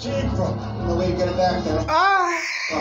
came from. No way to get it back there. Ah,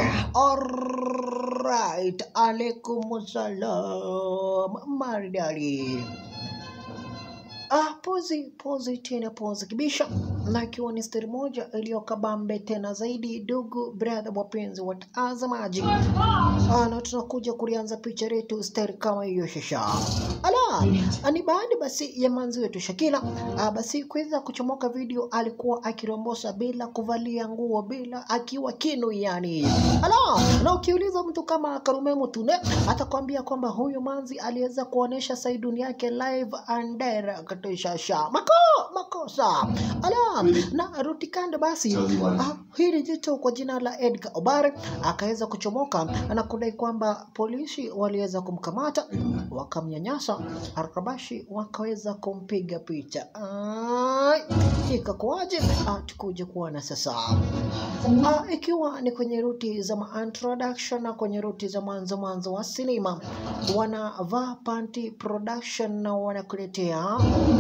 alright. Alaikum salam. Maridadi. Ah, pozi pozi tena pozi kibisha, na ikiwa ni stari moja iliyokabambe tena zaidi, ndugu brother, wapenzi watazamaji, ah, na tunakuja kulianza picha letu stari kama hiyo shasha. Ala, ni baada basi ya manzi wetu Shakila ah, basi kuweza kuchomoka video, alikuwa akirombosa bila kuvalia nguo, bila akiwa kinu yani. Ala, na ukiuliza mtu kama Karume Mutune atakwambia kwamba huyu manzi aliweza kuonesha saiduni yake live and direct shasha mako makosa ala na rutikande basi ah, hili jicho kwa jina la Edgar Obare akaweza kuchomoka na kudai kwamba polisi waliweza kumkamata wakamnyanyasa Arkabashi wakaweza kumpiga picha Ai, ikakuwaje ah, tukuje kuona sasa Ah, ikiwa ni kwenye ruti za ma introduction na kwenye ruti za mwanzo mwanzo wa sinema wanavaa panti production na wanakuletea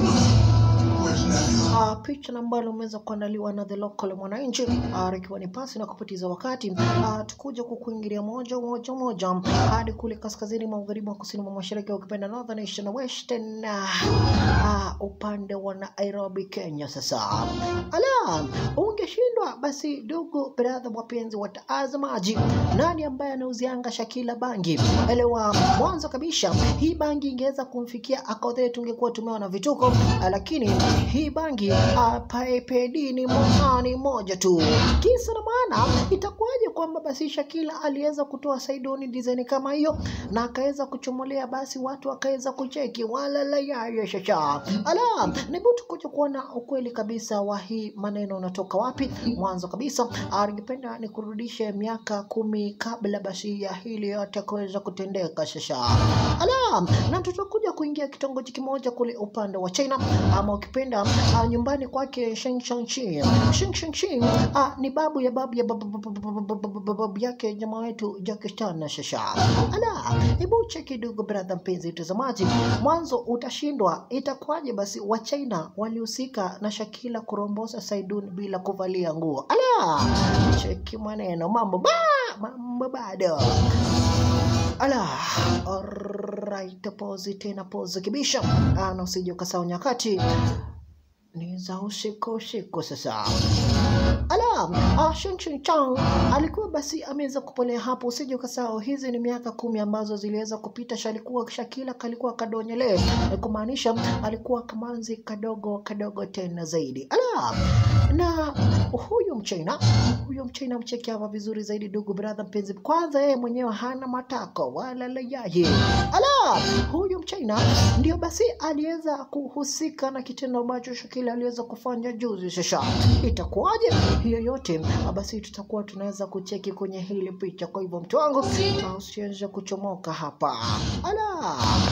Uh, picha na ambalo umeweza kuandaliwa na the local mwananchi uh, ikiwa ni pasi na kupoteza wakati uh, tukuja kukuingilia moja moja moja hadi kule kaskazini magharibi wa kusini mwa mashariki ukipenda northern eastern western uh, uh, upande wa Nairobi Kenya. Sasa ala, ungeshindwa basi, ndugu brother, wapenzi watazamaji, nani ambaye anauzianga Shakila bangi? Elewa mwanzo kabisa, hii bangi ingeweza kumfikia akodhe, tungekuwa tumeona vituko, uh, lakini hii bangi apaepedi ni mohani moja tu. Kisa na maana, itakuwaje kwamba basi Shakila aliweza kutoa saidoni design kama hiyo na akaweza kuchomolea, basi watu wakaweza kucheki wala la yaya shasha ala nebu tukuja kuona ukweli kabisa wa hii maneno unatoka wapi. Mwanzo kabisa, ah, ningependa nikurudishe miaka kumi kabla basi ya hili yote kuweza kutendeka shasha ala, na tutakuja kuingia kitongoji kimoja kule upande wa China ama ukipenda uh, nyumbani kwake Sheng Shangchi. Sheng Shangchi uh, ni babu ya babu ya babu, babu, babu, babu, babu, babu yake jamaa wetu Jackie Chan na Shasha. Ala, hebu cheki ndugu brother, mpenzi mtazamaji, mwanzo utashindwa. Itakuwaje basi wa China walihusika na Shakila kurombosa Saidun bila kuvalia nguo? Ala, cheki maneno, mambo ba mambo bado ala alright, pozi tena pozi kibisha, Ah, na usije ukasahau nyakati ni za usiku usiku sasa. Ala, ah, Shen Shen Chang alikuwa basi ameweza kupolea hapo, usije ukasahau hizi ni miaka kumi ambazo ziliweza kupita. Shalikuwa Shakila kalikuwa kadonyele, eh, kumaanisha alikuwa kamanzi kadogo kadogo tena zaidi. Ala, na huyu mchina huyu mchina mcheki hapa vizuri zaidi, ndugu brother mpenzi. Kwanza yeye mwenyewe hana matako wala layaye. Ala, huyu mchina ndio basi aliweza kuhusika na kitendo ambacho Shakila aliweza kufanya juzi. Sasa itakuwaje hiyo yote? Ah, Basi tutakuwa tunaweza kucheki kwenye hili picha. Kwa hivyo mtu wangu, ah, usianze kuchomoka hapa. Ala.